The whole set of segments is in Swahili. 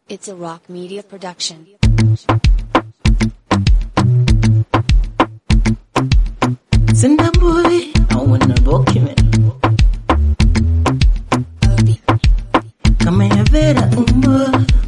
It's a rock media production. Senda boy, I wanna document. Kama ya Vera umbo,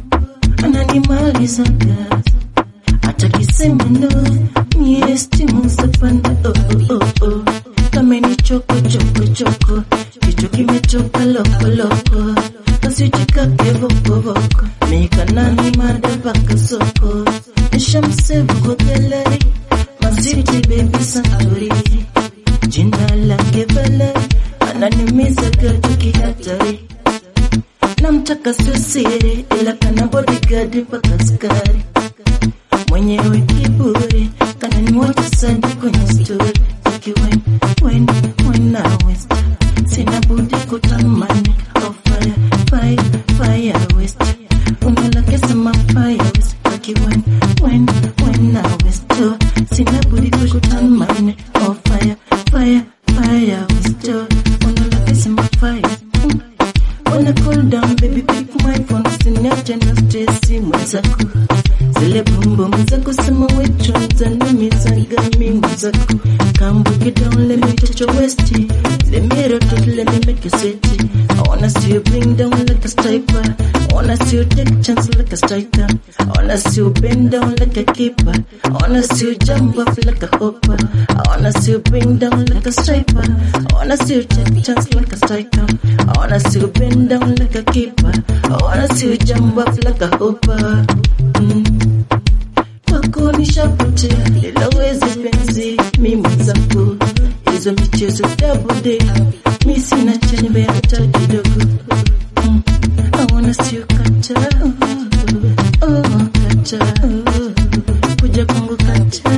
ananimalizaga. Hata kisema no, mie stimu zapanda. Oh, oh, oh, oh. Kama ni choko choko choko, kichwa kimetoka loko loko. Kasichikake voko voko, mika nani madabaka soko. Nishamsevu kwa gallery, maziti baby santori. Jina lake Valeri, ananimiza gaju kihatari. Namtaka sio siri, ila kana bodyguard mpaka askari. Mwenyewe kiburi, kananiwacha sana kwenye story. Aki when, when, when I was sina budi kutamani. Oh fire, fire, fire west. Unalake sema fire west. Aki when, when, when I was sina budi kutamani. Oh fire, fire, fire west. Unalake sema fire. Mm. Wanna cool down baby pick my phone usiniache na stresi mwenzako zile bumbum zako sema wecho zanimizaga mi mwenzako kambuki down let me touch your waist let me rotate let me make you sweat I wanna see you bring down like a striper I wanna see you take chance like a striker I wanna see you bend down like a keeper I wanna see you jump off like a hopper I wanna see you bring down like a striper I wanna see you take chance like a striker I wanna see you bend down like a keeper I wanna see you jump off like a hopper mm. Kwako nishapotea ila wezi penzi mimi zako hizo michezo dabude mi sina chembe hata kidogo Mm. I wanna see you kata oh kata kuja kwangu kata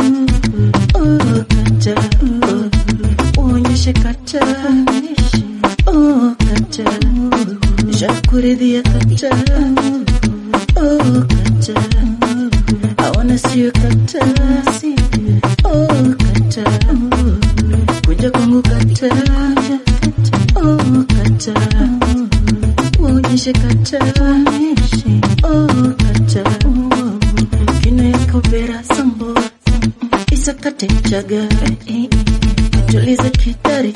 oh kata uonyeshe kata oh kata jakuridhia kata oh kata I wanna see you kata oh kata kuja kwangu kata oh kata uonyeshe kata oh kata kina yako vera sambo isakate chaga tulize kitari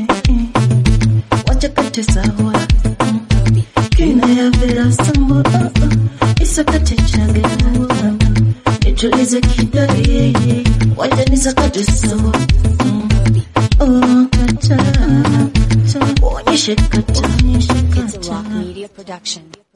wacha kate sawa kina ya vera sambo isakate chaga nitulize kidari wacha nisakate sawa oh kata uonyeshe kata It's a rock media production.